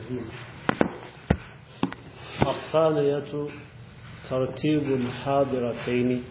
الرحيم الثانية ترتيب الحاضرتين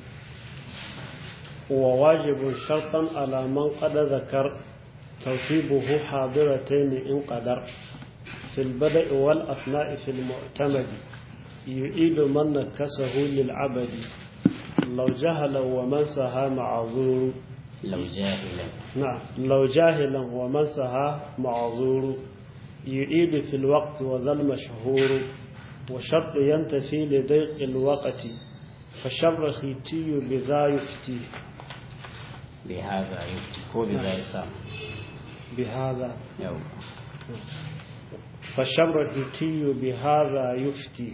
وواجب شرطا على من قد ذكر ترتيبه حاضرتين إن قدر في البدء والأثناء في المعتمد يعيد من نكسه للعبد لو جهل ومن سها معذور لو جاهلا نعم لو جاهلا ومن سها معذور يعيد في الوقت وذا المشهور وشرط ينتفي لضيق الوقت فشر خيتي بذا يفتي بهذا يفتي هو بذا يسام بهذا يو فشر خيتي بهذا يفتي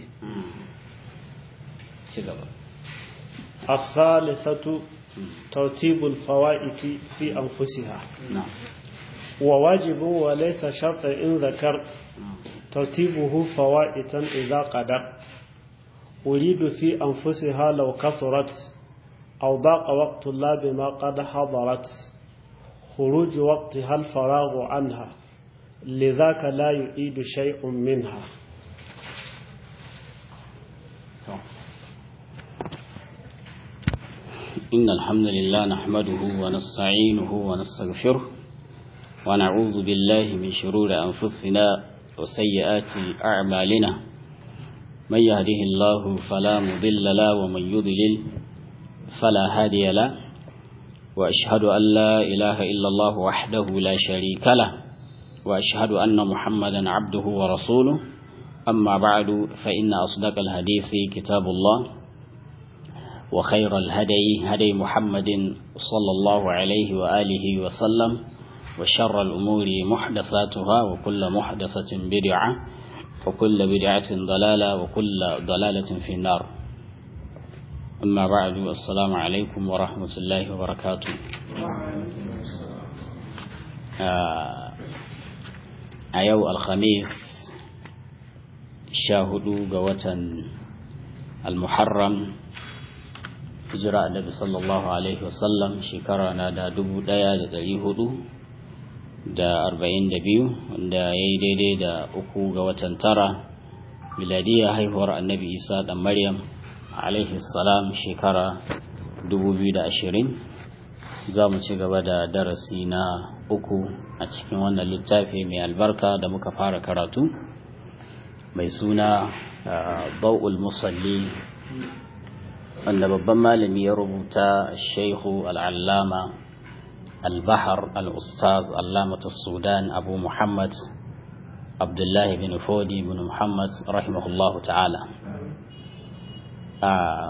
شغل الثالثة ترتيب الفوائد في أنفسها نعم وواجب وليس شرط إن ذكر ترتيبه فوائتا إذا قدر أريد في أنفسها لو كثرت أو ضاق وقت الله بما قد حضرت خروج وقتها الفراغ عنها لذاك لا يعيد شيء منها إن الحمد لله نحمده ونستعينه ونستغفره ونعوذ بالله من شرور أنفسنا وسيئات أعمالنا من يهده الله فلا مضل له ومن يضلل فلا هادي له وأشهد أن لا إله إلا الله وحده لا شريك له وأشهد أن محمدا عبده ورسوله أما بعد فإن أصدق الحديث كتاب الله وخير الهدي هدي محمد صلى الله عليه وآله وسلم وشر الأمور محدثاتها وكل محدثة بدعة وكل بدعة ضلالة وكل ضلالة في النار أما بعد السلام عليكم ورحمة الله وبركاته أيو الخميس شاهدوا قوة المحرم hijira annabi sallallahu alaihi wasallam shekara na da dubu daya da dari hudu da arba'in da biyu wanda ya yi daidai da uku ga watan tara miladiyya haihuwar annabi isa dan maryam alaihi salam shekara dubu biyu da ashirin za mu ci gaba da darasi na uku a cikin wannan littafi mai albarka da muka fara karatu mai suna bau'ul musalli wanda babban malami ya rubuta shaihu al'allama al-bahar al-ustaz allamatu sudan abu muhammad abdullahi bin fodi bin muhammad rahimahullahu ta'ala a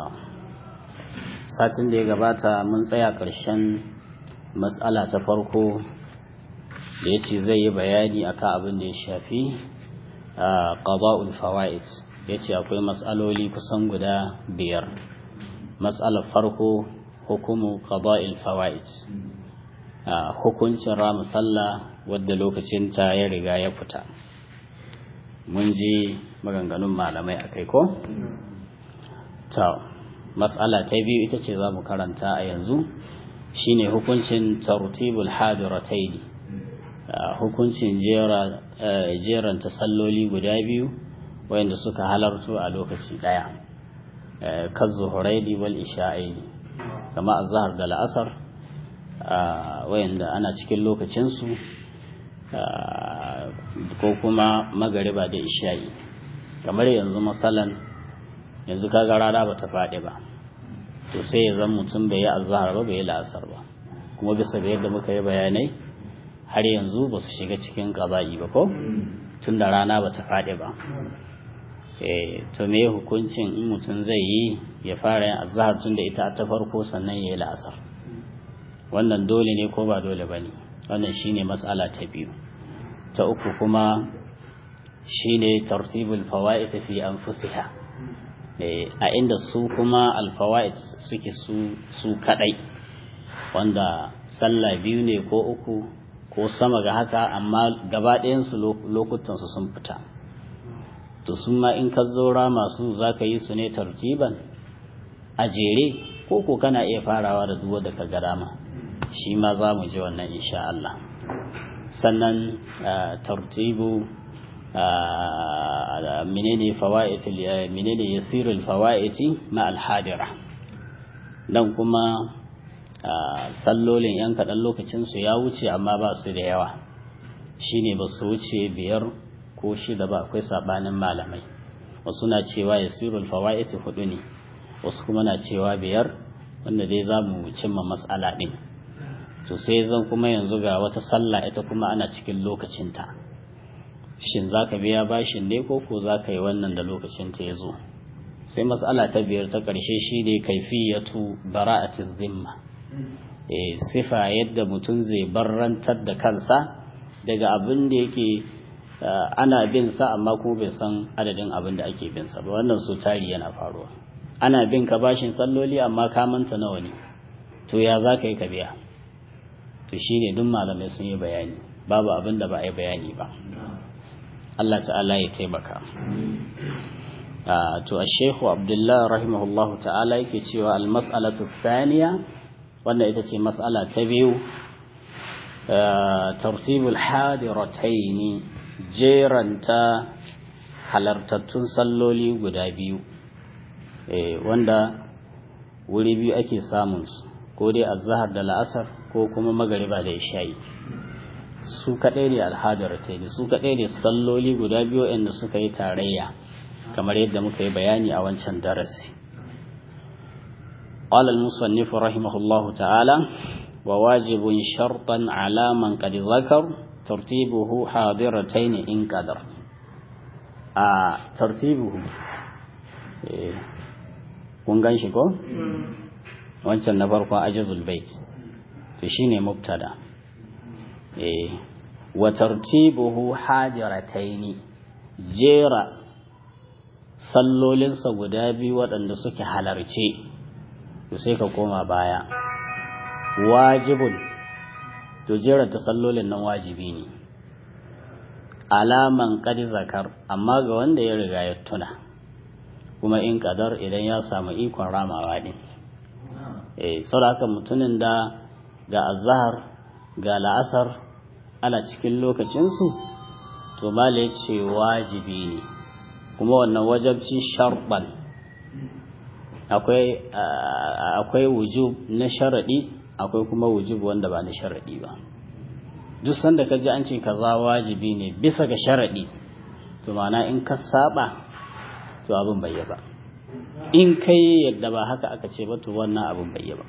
satin da ya gabata mun tsaya ƙarshen matsala ta farko da ya ce zai yi bayani akan abin da ya shafi ƙaba'ul fawa'id ya ce akwai matsaloli kusan guda biyar matsalar farko hukumu qada'il fawaid hukuncin ramu sallah wadda lokacin ta ya riga ya fita mun ji maganganun malamai akai ko ta matsala ta biyu ita ce za mu karanta a yanzu shine hukuncin tartibul hadirataini hukuncin jeran tasalloli guda biyu wayanda suka halartu a lokaci daya kazuhuraini wal isha'aini kama azhar da la'asar wayanda ana cikin lokacinsu ko kuma magariba da isha'i kamar yanzu masalan yanzu kaga rana ba ta faɗi ba to sai ya zan mutum bai yi azhar ba bai yi la'asar ba kuma bisa ga yadda muka yi bayanai har yanzu ba su shiga cikin ƙaza'i ba ko tun da rana ba ta faɗi ba to me hukuncin in mutum zai yi ya fara yin azhar tun da ita ta farko sannan ya yi la'asar wannan dole ne ko ba dole ba ne wannan shine matsala ta biyu ta uku kuma shine tartibul fawaid fi anfusiha a inda su kuma alfawaid suke su su kadai wanda sallah biyu ne ko uku ko sama ga haka amma gaba ɗayan su lokutan su sun fita to su ma in ka zora masu zaka yi su ne tartiban a jere ko ko kana iya farawa da duwa da ka ga dama shi ma za mu ji wannan insha Allah sannan tartibu menene fawaitul menene yasirul fawaiti ma alhadira dan kuma sallolin yan kaɗan lokacin su ya wuce amma ba su da yawa shine ba su wuce biyar ko shida ba akwai sabanin malamai wasu na cewa yasirul fawaiti hudu ne wasu kuma na cewa biyar wanda dai za mu cimma matsala ɗin to sai zan kuma yanzu ga wata sallah ita kuma ana cikin lokacinta shin za ka biya bashin ne ko ko za ka yi wannan da lokacinta ya zo sai matsala ta biyar ta ƙarshe shi ne kaifiyatu bara'atin zimma e sifa yadda mutum zai barrantar da kansa daga abin da yake ana bin sa amma kuma bai san adadin abin da ake bin sa ba wannan so tari yana faruwa ana bin ka bashin salloli amma ka manta nawa ne to ya za ka yi ka biya to shine duk malamai sun yi bayani babu abin da ba a yi bayani ba Allah ta'ala ya taimaka to Sheikh Abdullah rahimahullahu ta'ala yake cewa al-mas'alatu thaniya wannan ita ce mas'ala ta biyu tartibul hadirataini jeranta halartattun salloli guda biyu wanda wuri biyu ake samun su ko dai azhar da la'asar ko kuma magariba da isha'i su kaɗai ne alhadaratai ne su kaɗai ne salloli guda biyu inda suka yi tarayya kamar yadda muka yi bayani a wancan darasi قال المصنف رحمه الله تعالى وواجب شرطا على من قد ذكر ترتيبه حاضرتين إن قدر آه ترتيبه kun gan shi ko? wancan na farko ajizul bait to shine mubtada eh wa tartibuhu hadirataini jera sallolinsa guda biyu waɗanda suke halarce to sai ka koma baya wajibun to jera ta sallolin nan wajibi ne alaman qad zakar amma ga wanda ya riga ya tuna kuma in kadar idan ya samu ikon ramawa din eh saboda mutumin da ga azhar ga la'asar ana cikin lokacinsu to mala ya ce wajibi ne kuma wannan wajabci sharɓan akwai wujub na sharaɗi akwai kuma wujub wanda ba na sharaɗi ba duk sanda ka ji an ce kaza wajibi ne bisa ga sharaɗi to mana in ka saba to abin bai ba in kai yadda ba haka aka ce ba to wannan abin bai ba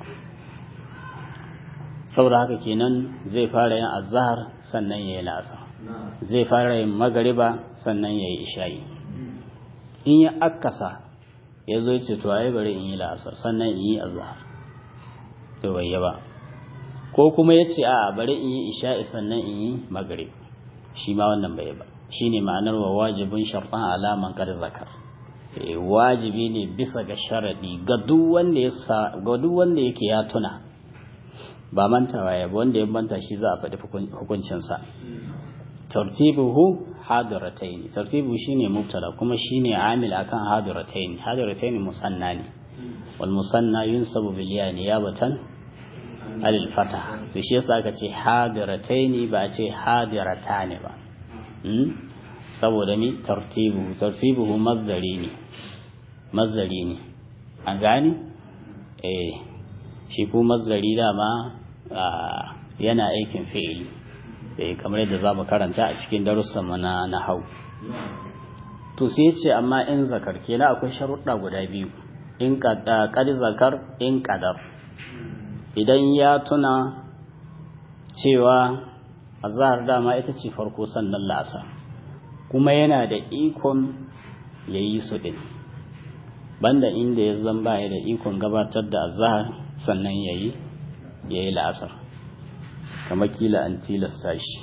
saboda haka kenan zai fara yin azhar sannan yayi la'asar zai fara yin magariba sannan yayi isha'i in ya akasa ya zo ce to ai bari in yi la'asar sannan in yi azhar to bai yi ba ko kuma ya ce a bari in yi isha'i sannan in yi magrib shi ma wannan bai ba shine ma'anar wa wajibin shartan alaman kar zakar wajibi ne bisa ga sharadi ga duk wanda ya ga duk wanda yake ya tuna ba mantawa ya wanda ya manta shi za a faɗi hukuncinsa tartibuhu hadiratayn tartibu shine mubtada kuma shine amil akan hadiratayn hadiratayn musanna ne wal musanna yunsabu bil ya niyabatan alil fata to shi yasa aka ce hadiratayn ba a ce hadiratani ba saboda mi tartibu tartibuhu mazdari ne mazdari ne an gani eh shi ko mazdari dama yana aikin fi'ili eh kamar yadda zamu karanta a cikin darussan mu na nahau to sai yace amma in zakar kenan akwai sharuɗa guda biyu in qad zakar in qadar idan ya tuna cewa azhar dama ita ce farko sannan la'asar kuma yana da ikon yayi su din banda inda ya zan baya da ikon gabatar da azhar sannan yayi yayi la'asar kamar kila an tilasta shi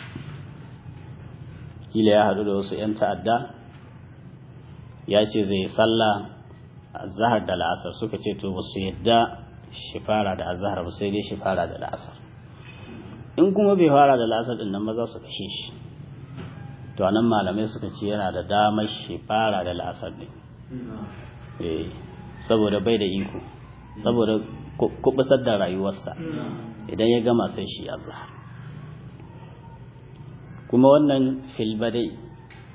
kila ya haɗu da wasu 'yan ta'adda ya ce zai yi sallah azhar da la'asar suka ce to basu yadda shi fara da azhar ba sai dai shi fara da la'asar in kuma bai fara da la'asar din nan ba za su kashe shi to anan malamai suka ce yana da damar shi fara da la'asar din eh saboda bai da iko saboda kubutar da rayuwarsa idan ya gama sai shi azhar kuma wannan filbadai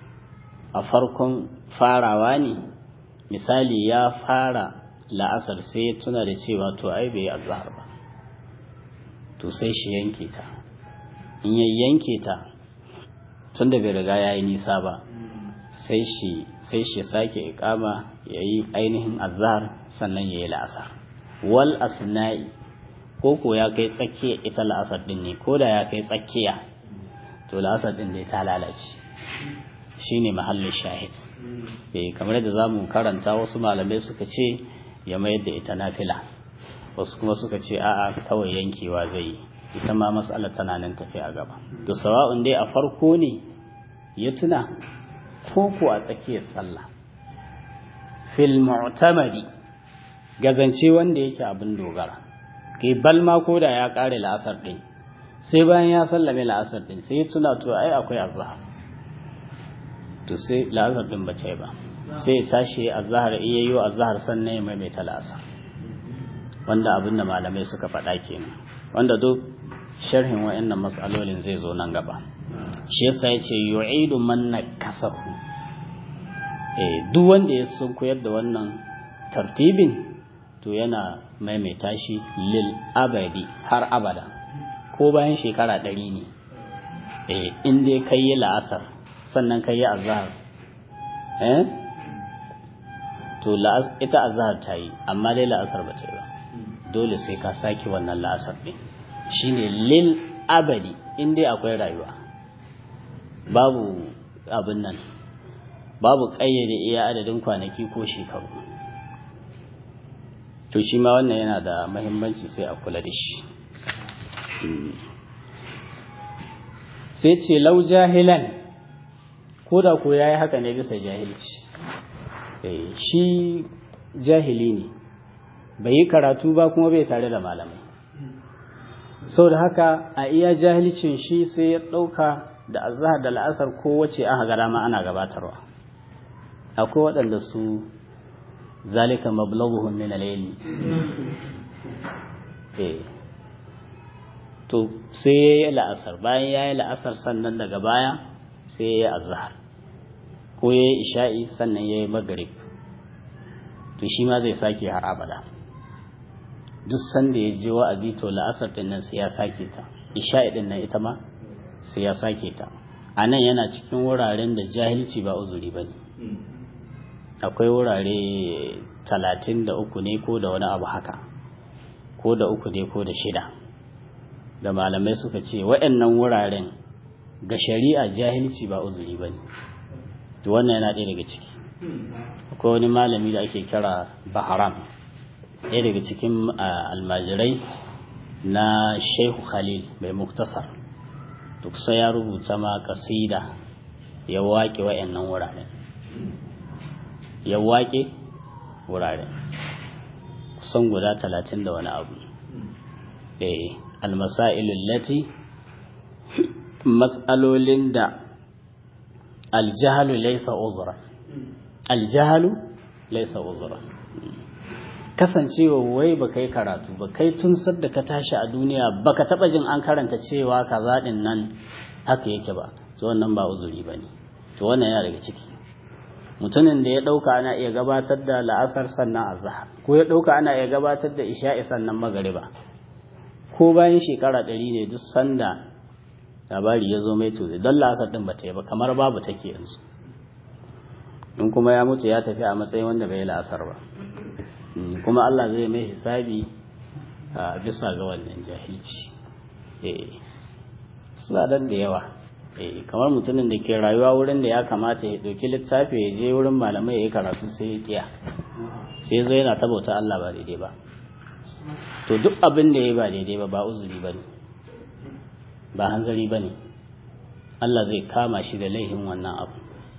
a farkon farawa ne misali ya fara la'asar sai ya tuna da cewa to ai bai yi azhar ba to sai shi yanke ta in ya yanke ta tunda bai riga ya yi nisa ba sai shi sai shi sake ikama ya yi ainihin azhar sannan ya yi la'asar wal asna'i ko ko ya kai tsakiya ita la'asar din ne ko da ya kai tsakiya to la'asar din ne ta lalace shine mahallin shahid eh kamar yadda zamu karanta wasu malamai suka ce ya mayar da ita nafila wasu kuma suka ce a'a kawai yankewa zai yi ita ma mas'alar tana nan tafi a gaba to sawa'un dai a farko ne ya tuna ko ko a tsakiyar sallah fil mu'tamadi gazance wanda yake abin dogara kai balma ko da ya kare la'asar din sai bayan ya sallame la'asar din sai ya tuna to ai akwai azhar to sai la'asar din ba ta yi ba sai ya tashi azhar iya yi azhar sannan ya maimaita la'asar wanda abin da malamai suka faɗa kenan wanda duk sharhin wa'annan mas'alolin zai zo nan gaba shi yasa yace yu'idu man nakasahu eh duk wanda ya sun koyar da wannan tartibin to yana maimaita shi lil abadi har abada ko bayan shekara ɗari ne eh in dai kai yi la'asar sannan kai yi azhar eh to ita azhar ta yi amma dai la'asar ba ta yi ba dole sai ka sake wannan la'asar ɗin shine lil abadi in dai akwai rayuwa babu abin nan babu ƙayyade iya adadin kwanaki ko shekaru to shi ma wannan yana da mahimmanci sai a kula da shi sai ce lau jahilan ko da ko ya yi haka ne bisa jahilci shi jahili ne bai yi karatu ba kuma bai tare da malamai sau da haka a iya jahilcin shi sai ya ɗauka da azahar da la'asar kowace aka gara ma ana gabatarwa akwai waɗanda su zalika mablaghuhum min al-ilm eh to sai yayi la'asar bayan yayi la'asar sannan daga baya sai yayi azhar ko yayi isha'i sannan yayi maghrib to shi ma zai sake har abada duk sanda ya je wa'azi to la'asar din nan sai ya sake ta isha'i din nan ita ma sai ya sake ta anan yana cikin wuraren da jahilci ba uzuri bane akwai wurare talatin da uku ne ko da wani abu haka ko da uku ne ko da shida da malamai suka ce waɗannan wuraren ga shari'a jahilci ba uzuri ba ne wannan yana ɗaya daga ciki akwai wani malami da ake kira baharam ɗaya daga cikin almajirai na shehu khalil mai muktasar duk sai ya rubuta ma kasida ya waƙe waɗannan wuraren ya waƙe wurare kusan guda talatin da wani abu eh almasailul lati mas'alolin da aljahalu laysa uzra aljahalu laysa uzra kasancewa wai ba kai karatu ba kai tun da ka tashi a duniya baka taba jin an karanta cewa kaza din nan haka yake ba to wannan ba uzuri bane to wannan yana daga ciki mutumin da ya ɗauka ana iya gabatar da la'asar sannan azhar ko ya ɗauka ana iya gabatar da isha'i sannan magariba ko bayan shekara ɗari ne duk sanda labari ya zo mai tuzi don la'asar ɗin ba ta yi ba kamar babu take yanzu in kuma ya mutu ya tafi a matsayin wanda bai yi la'asar ba kuma Allah zai mai hisabi a bisa ga wannan jahilci suna da yawa kamar mutumin da ke rayuwa wurin da ya kamata ya ɗauki littafi ya je wurin malamai ya yi karatu sai ya kiya sai zo yana tabauta Allah ba daidai ba to duk abin da ya ba daidai ba ba uzuri ba ne ba hanzari ba ne Allah zai kama shi da laihin wannan abu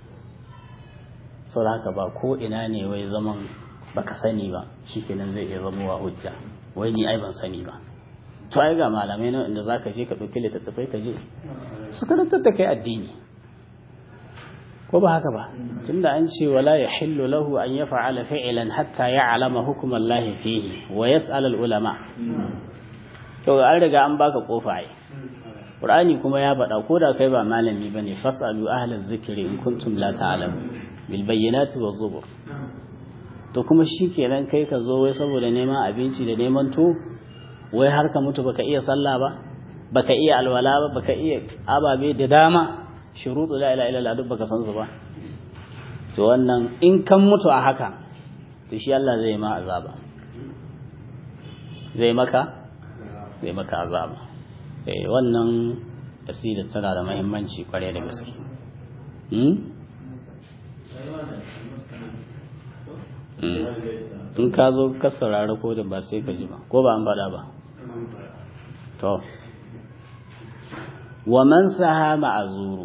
sau haka ba ko ina ne wai zaman baka sani ba shi kenan zai iya zama wa hujja wai ni ai ban sani ba to ai ga malamai nan inda zaka je ka ɗauki littattafai ka je su karantar da kai addini ko ba haka ba tunda an ce wala yahillu lahu an yaf'ala fi'lan hatta ya'lama hukm Allah fihi wa yas'al al ulama to an riga an baka kofa ai qur'ani kuma ya faɗa ko da kai ba malami bane fasalu ahlaz zikri in kuntum la ta'lamu bil bayyinati waz zubur to kuma shikenan kai ka zo wai saboda neman abinci da neman to wai har ka mutu baka iya sallah ba baka iya alwala ba baka iya ababe da dama shuruɗu la ilaha illallah duk baka san su ba to wannan in kan mutu a haka to shi Allah zai ma azaba zai maka zai maka azaba eh wannan asida tana da muhimmanci kware da gaske hmm? in ka zo ka saurari ko da ba sai ka ji ba ko ba an faɗa ba to wa man saha ma'azuru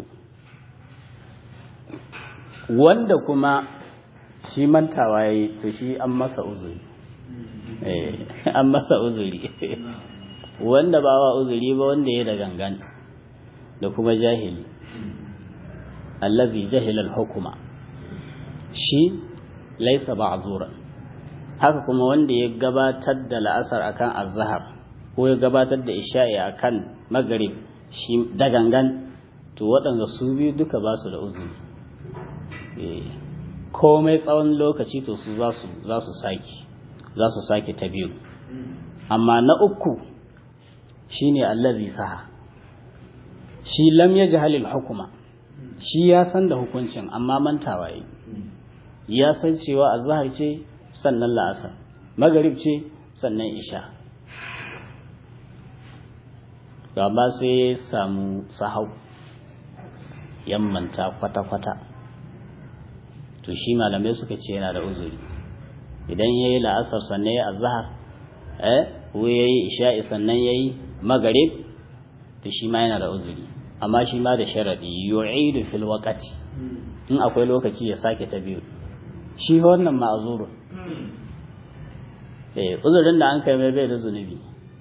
wanda kuma shi mantawa yayi to shi an masa uzuri eh an masa uzuri wanda ba wa uzuri ba wanda ya da gangan da kuma jahili allazi jahila al-hukuma shi laisa ma'zuran haka kuma wanda ya gabatar da la'asar akan azhar ko ya gabatar da isha'i akan maghrib shi da gangan to waɗanda su biyu duka ba su da uzuri komai tsawon lokaci to su za su sake za su sake ta biyu amma na uku shine allazi saha shi lam yajhalil hukuma shi ya san da hukuncin amma mantawa yi ya san cewa azhar ce sannan la'asar magarib ce sannan isha gaba sai ya samu sahau yammanta kwata-kwata to shi malamai suka ce yana da uzuri idan ya yi la'asar sannan ya azhar eh ko ya yi isha'i sannan ya yi magarib to shi ma yana da uzuri amma shi ma da sharaɗi yu'idu fil waqti in akwai lokaci ya sake ta biyu shi wannan ma'azurun eh uzurin da an kai mai bai da zunubi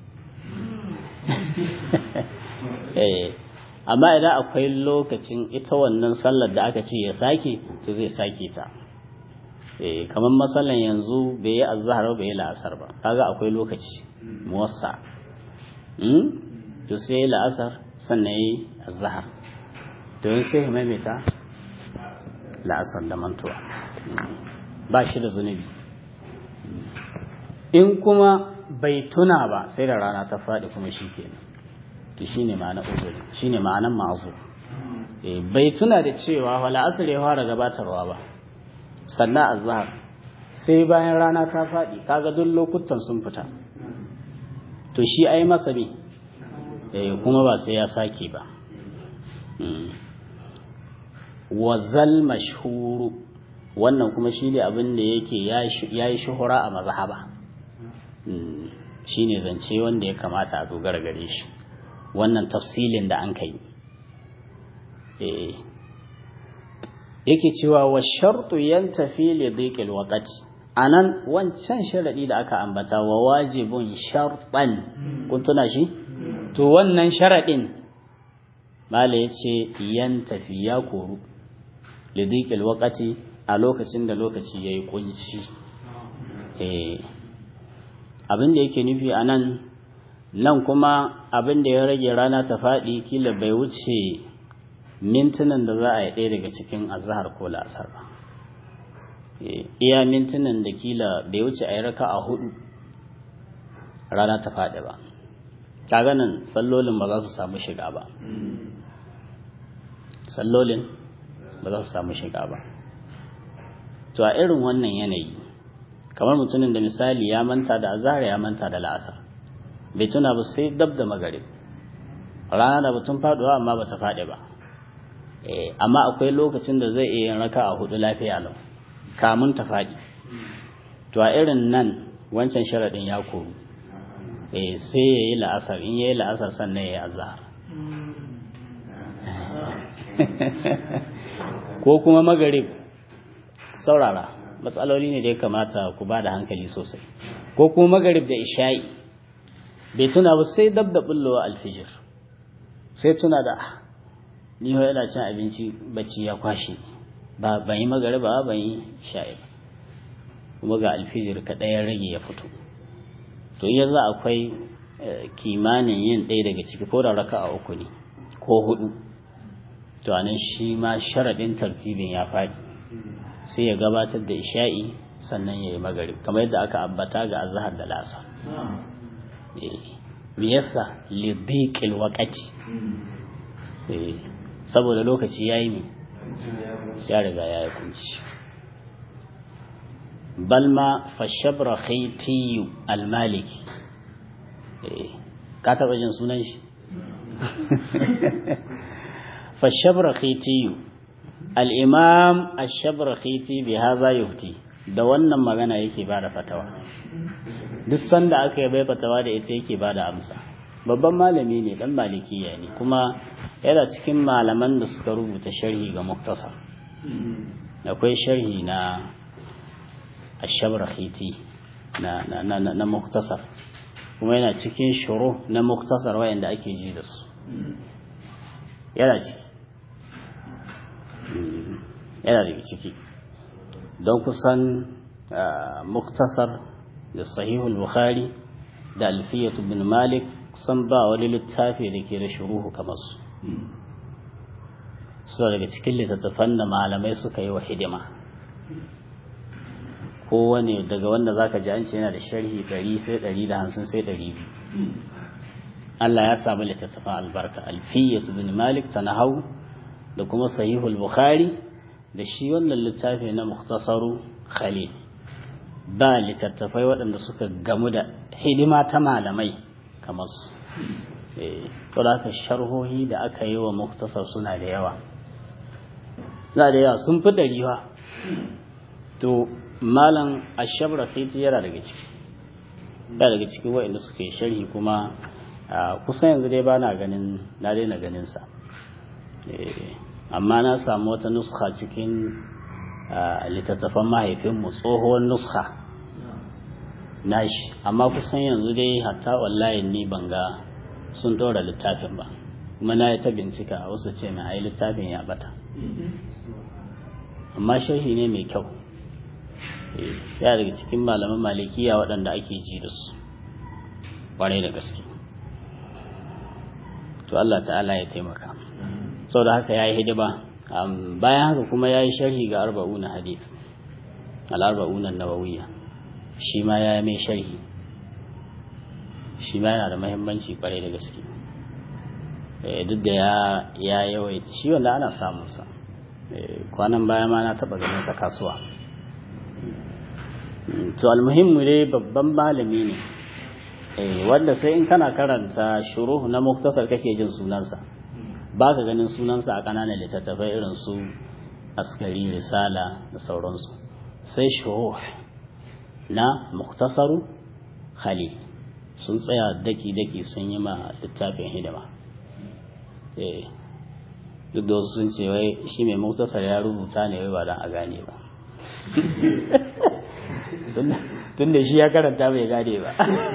eh amma idan akwai lokacin ita wannan sallar da aka ce ya sake to zai sake ta eh kamar masallan yanzu bai yi azhar bai yi la'asar ba kaga akwai lokaci muwassa hmm to sai la'asar sannan yi azhar to sai ya maimaita la'asar da mantuwa ba shi da zunubi in kuma bai tuna ba sai da rana ta faɗi kuma shi kenan to shine ma'ana uzuri shine ma'anan ma'azu eh bai tuna da cewa wala asr ya fara gabatarwa ba sannan azhar sai bayan rana ta faɗi kaga duk lokutan sun fita to shi ai masa ne eh kuma ba sai ya sake ba wazal mashhuru wannan kuma shi ne abin da yake ya yi shuhura a mazhaba shi ne zance wanda ya kamata a dogara gare shi wannan tafsilin da an kai yake cewa wa shartu yan tafi li dhiqil waqti anan wancan sharadi da aka ambata wa wajibun shartan kun tuna shi to wannan sharadin mala yace yan tafi ya koru li dhiqil waqti a lokacin da lokaci ya yi kunci abin da yake nufi a nan nan kuma abin da ya rage rana ta faɗi kila bai wuce mintunan da za a yi ɗaya daga cikin azahar ko la'asar ba iya mintunan da kila bai wuce a yi raka a hudu rana ta faɗi ba kaga nan sallolin ba za su samu shiga ba sallolin ba za su samu shiga ba to a irin wannan yanayi kamar mutumin da misali ya manta da azhar ya manta da la'asar bai tuna ba sai dab da magarib rana da batun faduwa amma bata faɗi ba eh amma akwai lokacin da zai iya yin raka a hudu lafiya lau kamun ta faɗi to a irin nan wancan sharadin ya koru eh sai yayi la'asar in yayi la'asar sannan yayi azhar ko kuma magarib saurara matsaloli ne da ya kamata ku ba da hankali sosai ko kuma magarib da isha'i bai tuna ba sai dab da bullowa alfijir sai tuna da ni ho yana cin abinci bacci ya kwashe ba ban yi magarib ba ban yi isha'i ba kuma ga alfijir kaɗai ya rage ya fito to yanzu akwai kimanin yin ɗaya daga ciki ko da raka a uku ne ko hudu to anan shi ma sharaɗin tartibin ya faɗi sai ya gabatar da isha'i sannan ya yi magarib kamar yadda aka ambata ga azhar da lasa me yasa lidiqil waqati saboda lokaci yayi mi ya riga ya yi kunci balma fashabra khaytiyu almaliki ka taɓa jin sunan shi fashabra khaytiyu al-imam ash-shabra khayti bi hadha yuhti da wannan magana yake bada fatawa duk sanda aka yi bai fatawa da ita yake bada amsa babban malami ne dan malikiya ne kuma yana cikin malaman da suka rubuta sharhi ga muktasar akwai sharhi na ashabar khiti na na na na muktasar kuma yana cikin shuru na muktasar wayanda ake ji da su yana ciki yana daga ciki don kusan muktasar da sahihul bukhari da alfiyatu bin malik kusan ba wani littafi da ke da shuruhu kamar su su daga cikin littattafan da malamai suka yi wa hidima kowane daga wanda zaka ji an ce yana da sharhi 100 sai 150 sai 200 Allah ya samu littattafan albarka alfiyatu bin malik tanahau da kuma sahihul bukhari da shi wannan littafi na mukhtasaru khalil ba littattafai waɗanda suka gamu da hidima ta malamai kamar su to da aka sharhohi da aka yi wa muktasar suna da yawa za da yawa sun fi ɗari ba to malam ashabra fiti yana daga ciki yana daga cikin waɗanda suka yi sharhi kuma kusan yanzu dai ba na ganin na daina ganin sa amma na samu wata nuska cikin littattafan mahaifinmu tsohuwar nuska nashi amma kusan yanzu dai hatta wallahi ni ban ga sun ɗora littafin ba kuma na yi ta bincika a wasu ce mai ai littafin ya bata amma sharhi ne mai kyau ya daga cikin malaman malikiya waɗanda ake ji da su ƙwarai da gaske to Allah ta'ala ya taimaka sau da haka ya yi hidima bayan haka kuma ya yi sharhi ga arba'una hadith al'arba'unan nawawiya shi ma ya yi mai sharhi shi ma yana da mahimmanci kwarai da gaske duk da ya yawaita shi wanda ana samunsa kwanan baya ma na taɓa ganin sa kasuwa to almuhimmu dai babban malami ne wanda sai in kana karanta shuruhu na muktasar kake jin sunansa ba ka ganin sunansa a ƙananan littattafai irin su askari risala da sauransu sai shuruh na muktasaru khalil sun tsaya daki-daki sun yi ma littafin hidima duk da wasu sun ce wai shi mai muktasar ya rubuta ne wai ba don a gane ba tun da shi ya karanta bai gane ba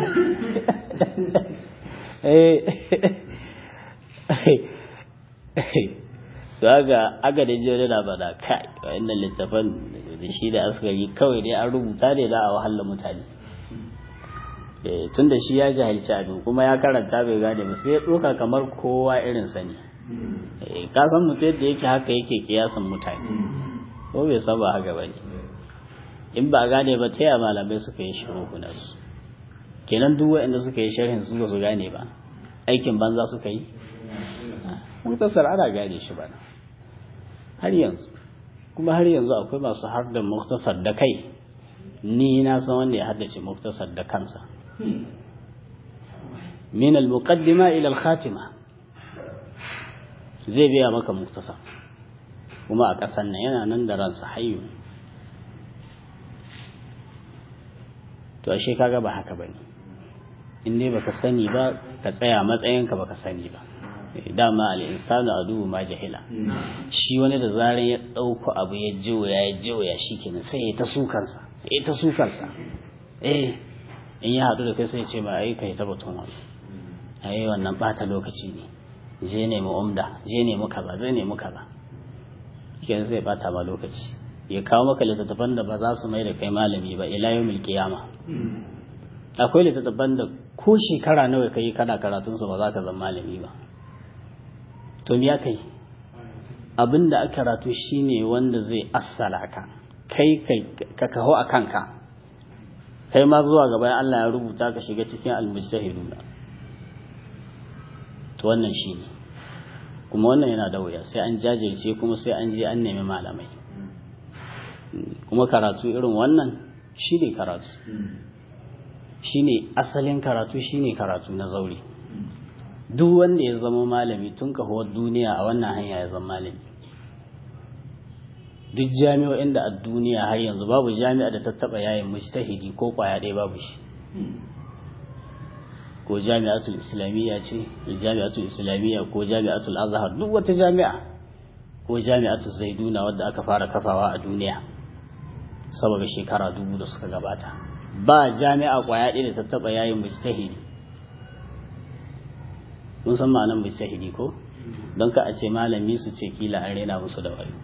su aga aga da jiya da ba da kai wa'annan littafan da shi da askari kawai dai an rubuta ne da a wahalar mutane tun da shi ya jahilci abin kuma ya karanta bai gane ba sai ya ɗoka kamar kowa irin sani ka san mutum yadda yake haka yake kiyasan mutane ko bai saba haka ba ne in ba gane ba ta yaya malamai suka yi shiru su kenan duk waɗanda suka yi sharhin su ba su gane ba aikin banza suka yi muktasar ana gane shi ba har yanzu kuma har yanzu akwai masu har da muktasar da kai ni na san wanda ya haddace muktasar da kansa min al-muqaddima ila al-khatima zai biya maka muktasar kuma a ƙasan nan yana nan da ransa hayyu to ashe kaga ba haka bane in dai baka sani ba ka tsaya matsayinka baka sani ba dama al-insanu adubu ma jahila shi wani da zaran ya dauko abu ya jiwaya ya jiwaya shikenan sai ya ta sukansa ya ta sukansa eh in ya hadu da kai sai ya ce ba ai kai ta batun wani ai wannan bata lokaci ne je ne mu umda je ne mu kaza je ne mu kaza kenan sai bata ma lokaci ya kawo maka littattafan da ba za su mai da kai malami ba ila yawmil qiyama akwai littattafan da ko shekara nawa kai kana karatun su ba za ka zama malami ba to ya kai abin da aka karatu shine wanda zai assala ka kai ka kaho a kanka kai ma zuwa gaba Allah ya rubuta ka shiga cikin almujtahiduna to wannan shine kuma wannan yana da wuya sai an jajirce kuma sai an je an nemi malamai kuma karatu irin wannan shine karatu shine asalin karatu shine karatu na zauri duk wanda ya zama malami tun kahuwar duniya a wannan hanya ya zama malami duk jami'o'in da a duniya har yanzu babu jami'a da ta taba yayin mujtahidi ko kwaya ɗaya babu shi ko jami'atul islamiyya ce jami'atul islamiyya ko jami'atul azhar duk wata jami'a ko jami'atul zaiduna wadda aka fara kafawa a duniya saboda shekara dubu da suka gabata ba jami'a kwaya ɗaya da ta taba yayin mujtahidi mun san ma'anar mujtahidi ko don ka a ce malami su ce kila an rena musu da wayo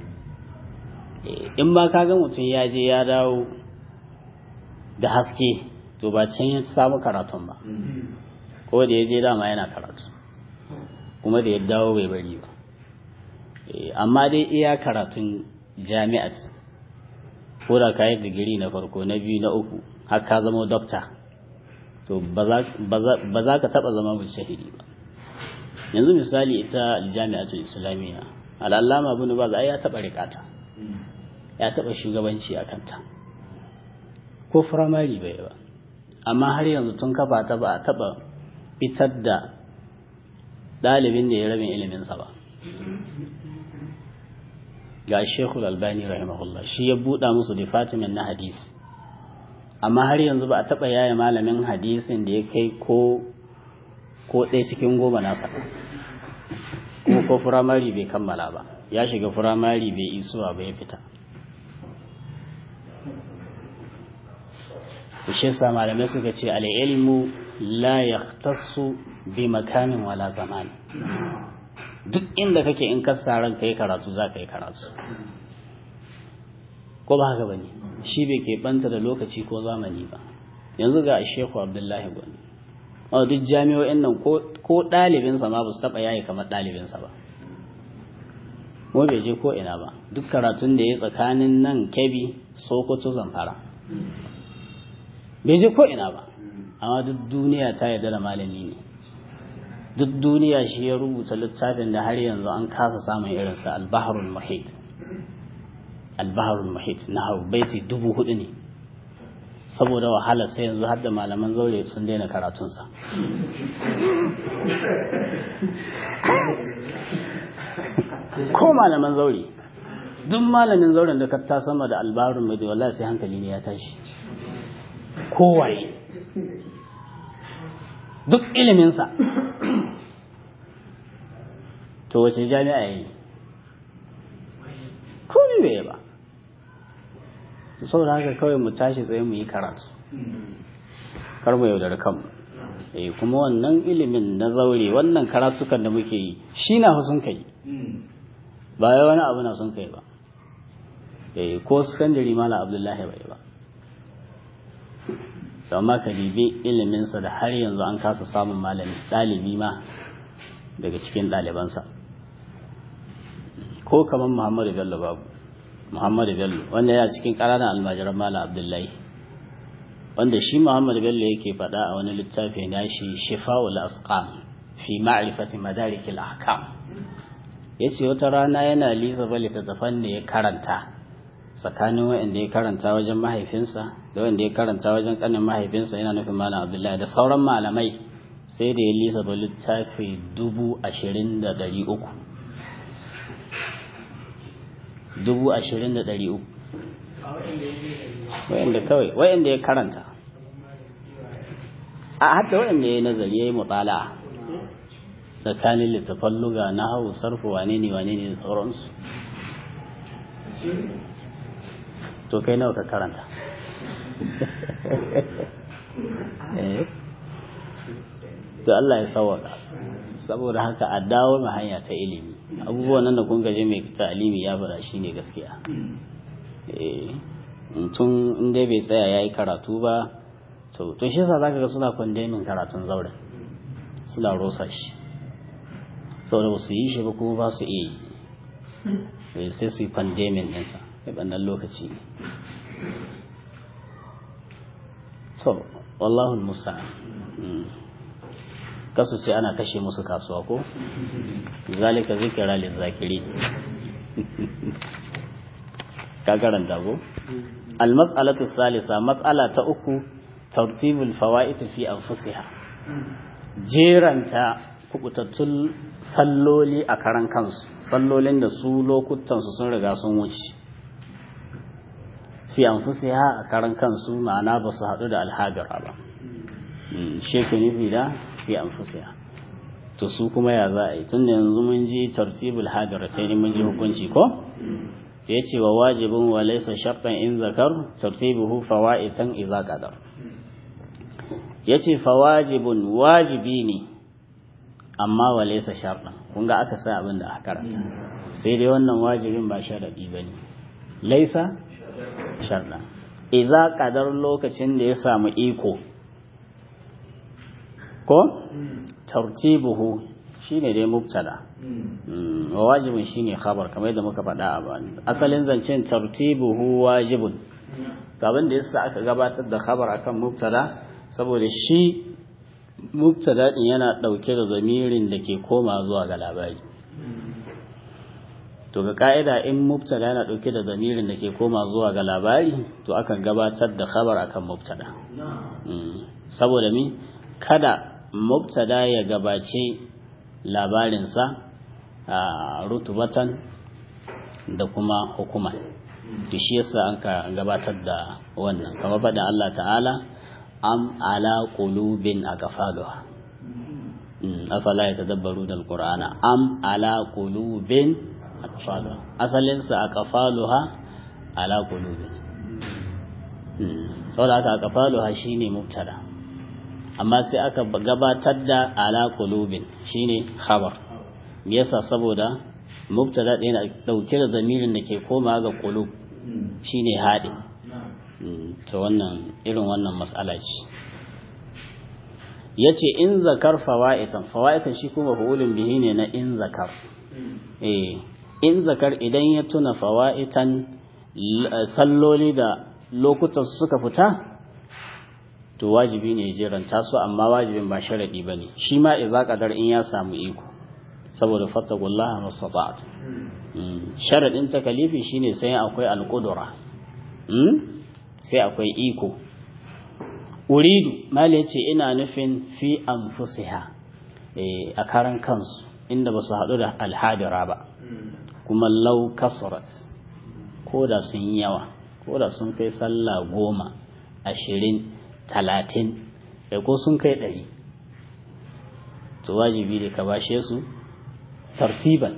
in ba ka ga mutum ya je ya dawo da haske to ba can ya samu karatun ba ko da ya je dama yana karatu kuma da ya dawo bai bari ba amma dai iya karatun jami'at ko da ka yi digiri na farko na biyu na uku har ka zama dokta to ba za ka taba zama shahidi ba yanzu misali ita jami'atul islamiyya al'allama bin baz ai ya taba rikata ya taba shugabanci a kanta ko firamare bai ba amma har yanzu tun kafa ta ba a taba fitar da ɗalibin da ya rabin iliminsa ba ga shekul albani rahimahullah shi ya buɗa musu department na hadisi amma har yanzu ba a taɓa yaya malamin hadisin da ya kai ko ko ɗaya cikin goma nasa kuma ko firamare bai kammala ba ya shiga firamare bai isuwa ba ya fita shi yasa malamai suka ce al-ilmu la yahtassu bi makamin wala zaman duk inda kake in ka ran kai karatu za ka yi karatu ko ba haka bane shi bai ke banta da lokaci ko zamani ba yanzu ga Sheikh Abdullahi Gwani a duk jami'o'in nan ko ɗalibinsa ma ba su taɓa yayi kamar ɗalibinsa ba ko bai je ko ina ba duk karatun da ya tsakanin nan kebi sokoto zamfara bai je ko ina ba amma duk duniya ta yarda da malami ne duk duniya shi ya rubuta littafin da har yanzu an kasa samun irinsa albaharul muhit albaharul muhit na hau baiti dubu hudu ne saboda wahala sai yanzu har da malaman zaure sun daina karatunsa ko malaman zaure duk malamin zauren da ka ta sama da albarun mai wallahi sai hankali ne ya tashi kowaye duk iliminsa to wace jami'a yi ko ne bai ba saboda haka kawai mu tashi tsaye mu yi karatu kar mu yaudar kanmu eh kuma wannan ilimin na zaure wannan karatukan da muke yi shi na sun kai ba ya wani abu na sun kai ba eh ko sakandare mala abdullahi bai ba amma ka dibi iliminsa da har yanzu an kasa samun malami ɗalibi ma daga cikin ɗalibansa ko kamar muhammadu bello babu muhammadu bello wanda yana cikin ƙananan almajiran malam abdullahi wanda shi muhammadu bello yake faɗa a wani littafi na shi shifa'ul asqam fi ma'rifati madarikil ahkam yace wata rana yana lisa bali littattafan da ya karanta tsakanin wanda ya karanta wajen mahaifinsa da wanda ya karanta wajen kanin mahaifinsa yana nufin malam abdullahi da sauran malamai sai da ya lisa ba littafi dubu ashirin da ɗari uku dubu ashirin da ɗari uku wayanda kawai wayanda ya karanta a hatta wayanda ya yi nazari ya yi mutala tsakanin littafan luga na hau sarfu wane ne wane ne da sauransu to kai nawa ka karanta to Allah ya sawaka saboda haka a dawo ma hanya ta ilimi abubuwan nan da kun gaje mai ta'alimi ya fara shine gaskiya eh tun in dai bai tsaya yayi karatu ba to to shi yasa zaka ga suna condemning karatun zaure suna rosa shi saboda ba su yi shi ba kuma ba su iya yi sai su yi pandemin ɗinsa a ɓannan lokaci so wallahu musa kasu ce ana kashe musu kasuwa ko zalika zikira lil zakiri ka karanta ko al mas'alatu salisa mas'ala ta uku tartibul fawaid fi anfusiha jeranta kubutattun salloli a karan kansu sallolin da su lokutansu sun riga sun wuce fi anfusiha a karan kansu ma'ana ba su haɗu da alhajara ba sheku nufi da fi anfusiha to su kuma ya za a yi tun da yanzu mun ji tartibul hajara sai ne mun ji hukunci ko ya ce wa wajibin wa laisa shaqqan in zakar tartibuhu fawaitan idza qadar yace fawajibun wajibi ne amma wa laisa sharɗan kun ga aka sa abin da aka karanta sai dai wannan wajibin ba sharadi bane laisa sharɗan idza qadar lokacin da ya samu iko ko tartibuhu shine dai mubtada wa wajibin shine khabar kamar yadda muka faɗa a bani asalin zancen tartibuhu wajibun abin da yasa aka gabatar da khabar akan mubtada saboda shi mubtada din yana dauke da zamirin da ke koma zuwa ga labari to ga ka'ida in mubtada yana dauke da zamirin da ke koma zuwa ga labari to akan gabatar da khabar akan mubtada saboda mi kada mubtada ya gabace labarinsa a rutubatan da kuma hukuma to shi yasa an ka gabatar da wannan kamar faɗin Allah ta'ala am ala qulubin aqfaluha afala yatadabbaruna alqur'ana am ala qulubin aqfaluha asalin sa aqfaluha ala qulubin saboda haka aqfaluha shine mubtada amma sai aka gabatar da ala qulubin shine khabar me yasa saboda mubtada ɗin na dauke da zamirin da ke koma ga qulub shine haɗin ta wannan irin wannan matsala ce ya ce in zakar fawa'itan fawa'itan shi kuma fa'ulun bihi ne na in zakar eh in zakar idan ya tuna fawa'itan salloli da lokutan suka fita to wajibi ne jeranta su amma wajibin ba sharadi bane shi ma idza qadar in ya samu iko saboda fattaqullaha mastata'tu sharadin takalifi shine sai akwai alqudra sai akwai iko uridu mali ya ce ina nufin fi anfusiha a karan kansu inda ba su haɗu da alhadira ba kuma lau kasurat ko da sun yi yawa ko da sun kai sallah goma ashirin talatin da ko sun kai ɗari to wajibi da ka bashe su tartiban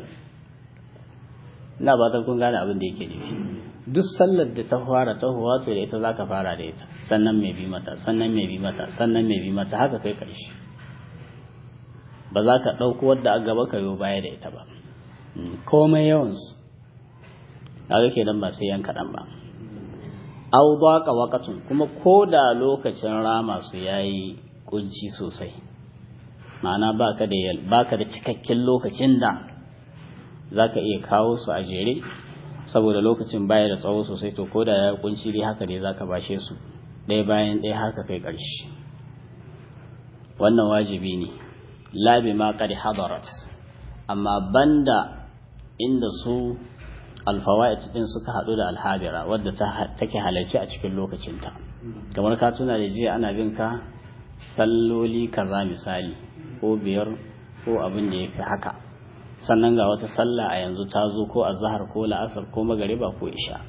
na ba ta kun gane abin da yake nufi duk sallar da ta fara tahowa to da ita za ka fara da ita sannan mai bi mata sannan mai bi mata sannan mai bi mata haka kai ƙarshe ba za ka ɗauko wadda a gaba ka yi baya da ita ba komai yawansu haka ke nan ba sai yan kaɗan ba au baka wakatun kuma ko da lokacin rama su ya yi kunci sosai ma'ana baka da baka da cikakken lokacin da za ka iya kawo su a jere saboda lokacin baya da tsawo sosai to koda ya kunci dai haka dai zaka bashe su ɗaya bayan ɗaya haka kai ƙarshe wannan wajibi ne labi ma qad hadarat amma banda inda su alfawaid din suka hadu da alhabira wadda ta take halarci a cikin lokacinta kamar ka tuna da jiya ana bin ka salloli kaza misali ko biyar ko abin da yafi haka sannan ga wata sallah a yanzu ta zo ko a zahar ko la'asar ko magariba ko isha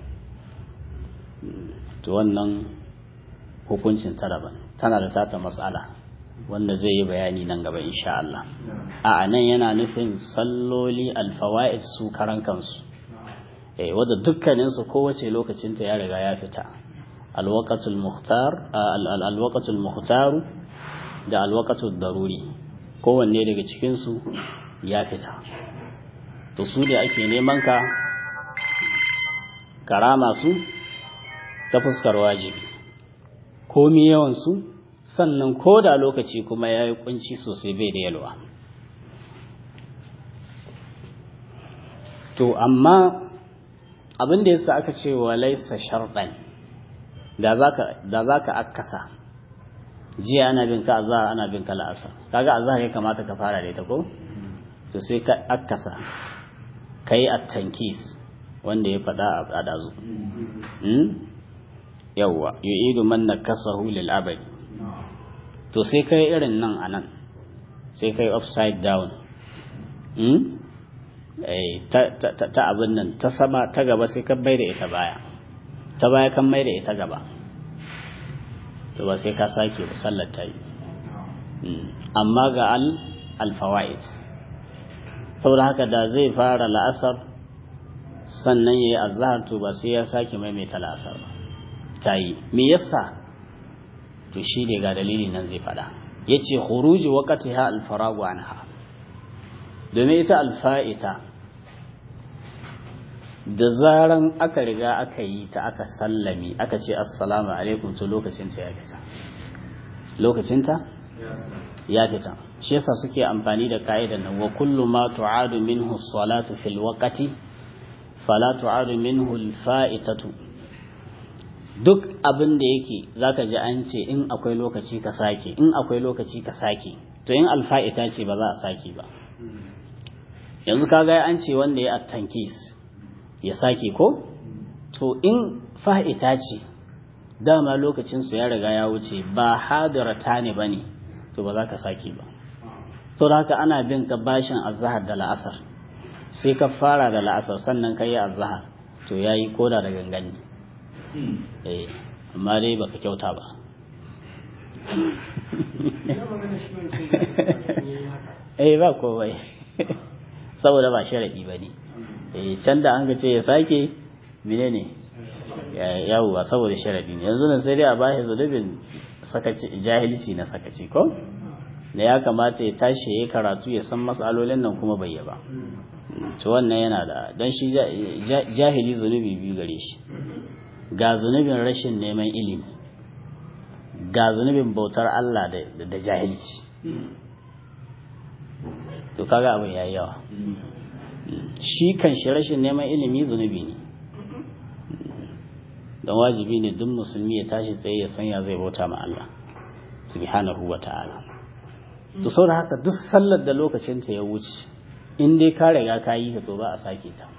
to wannan hukuncin ta daban tana da tata matsala wanda zai yi bayani nan gaba insha Allah a nan yana nufin salloli alfawa'id su karan kansu eh wanda dukkanin su kowace lokacin ta ya riga ya fita alwaqatul muhtar alwaqatul muhtar da alwaqatul daruri kowanne daga cikin su ya fita to su da ake neman ka karama su ta fuskar wajibi komi yawansu sannan ko da lokaci kuma ya yi kunci sosai bai da yalwa to amma abin da yasa aka ce wa laisa sharɗan da za ka akasa jiya ana bin ka azhar ana bin ka la'asar kaga azhar ya kamata ka fara da ita ko to sai ka akasa kai at-tankis wanda ya faɗa a dazu yawwa yu'idu man nakasahu lil abadi to sai kai irin nan anan sai kai upside down ta abin nan ta sama ta gaba sai kan mai da ita baya ta baya kan mai da ita gaba to ba sai ka sake ba sallar ta yi amma ga al alfawa'id saboda haka da zai fara la'asar sannan ya yi azahar to ba sai ya sake maimaita la'asar ba ta yi me yasa to shi ne ga dalili nan zai fada ya ce huruji wakati ha alfaragu anha domin ita alfa'ita da zaran aka riga aka yi ta aka sallami aka ce assalamu alaikum to lokacinta ya fita lokacinta ya fita shi yasa suke amfani da ka'idar nan wa kullu ma tu'adu minhu salatu fil waqti fala tu'adu minhu al fa'itatu duk abin da yake zaka ji an ce in akwai lokaci ka sake in akwai lokaci ka sake to in alfa'ita ce ba za a sake ba yanzu kaga an ce wanda ya attankis ya sake ko to in fa'ita ce dama lokacin su ya riga ya wuce ba hadirata ne bane to ba za ka sake ba to haka ana bin ka bashin azhar da la'asar sai ka fara da la'asar sannan ka yi azhar to yayi koda da gangani eh amma dai baka kyauta ba eh ba komai saboda ba sharadi bane eh can da an ga ce ya sake menene yawwa saboda sharadi ne yanzu nan sai dai a bashi zunubin sakaci jahilci na sakaci ko da ya kamata ya tashi ya karatu ya san matsalolin nan kuma bai ba to wannan yana da don shi jahili zunubi biyu gare shi ga zunubin rashin neman ilimi ga zunubin bautar Allah da jahilci to kaga abin yayi yawa shi kan shi rashin neman ilimi zunubi ne don wajibi ne duk musulmi ya tashi tsaye ya sanya zai bauta ma Allah subhanahu wa ta'ala to saboda haka duk sallar da lokacin ta ya wuce in dai ka riga ka yi ta to ba a sake ta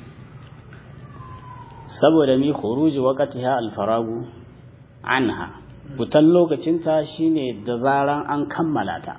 saboda mi khuruji waqtiha al-faragu anha fitan lokacin ta shine da zaran an kammala ta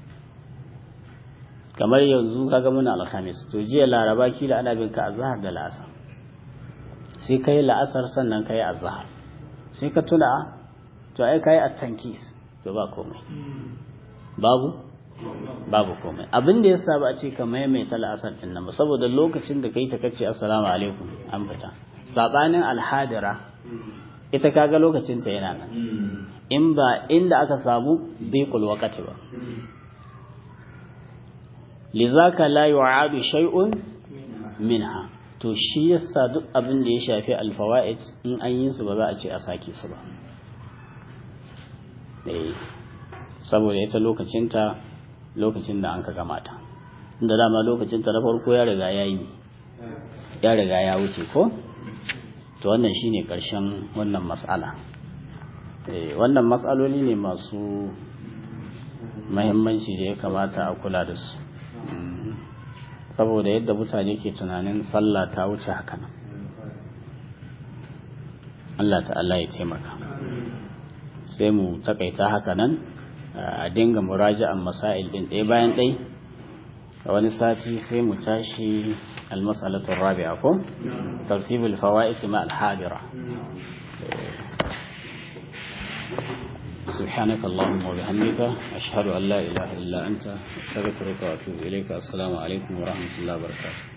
kamar yanzu kaga muna alhamis to jiya laraba kila ana bin ka azhar da la'asar sai kai la'asar sannan kai azhar sai ka tuna to ai kai at-tankis to ba komai babu babu komai abin da yasa ba a ce ka maimaita la'asar din nan ba saboda lokacin da kai ta kace assalamu alaikum an fita sabanin alhadira ita kaga lokacin ta yana nan in ba inda aka samu biqul waqti ba lizaka la yu'adu shay'un minha to shi yasa duk abin da ya shafi alfawaid in an yi su ba za a ce a sake su ba eh saboda ita lokacinta lokacin da an ka gamata inda dama lokacinta na farko ya riga ya yi ya riga ya wuce ko to wannan shine karshen wannan mas'ala eh wannan mas'aloli ne masu mahimmanci da ya kamata a kula da su saboda yadda mutane ke tunanin sallah ta wuce haka nan Allah ta'ala ya taimaka sai mu takaita haka nan a dinga muraja'an masail din ɗaya bayan ɗai a wani sati sai mu tashi almasalatun rabi'a ko tartibul fawaid ma al-hadira سبحانك اللهم وبحمدك أشهد أن لا إله إلا أنت أستغفرك وأتوب إليك السلام عليكم ورحمة الله وبركاته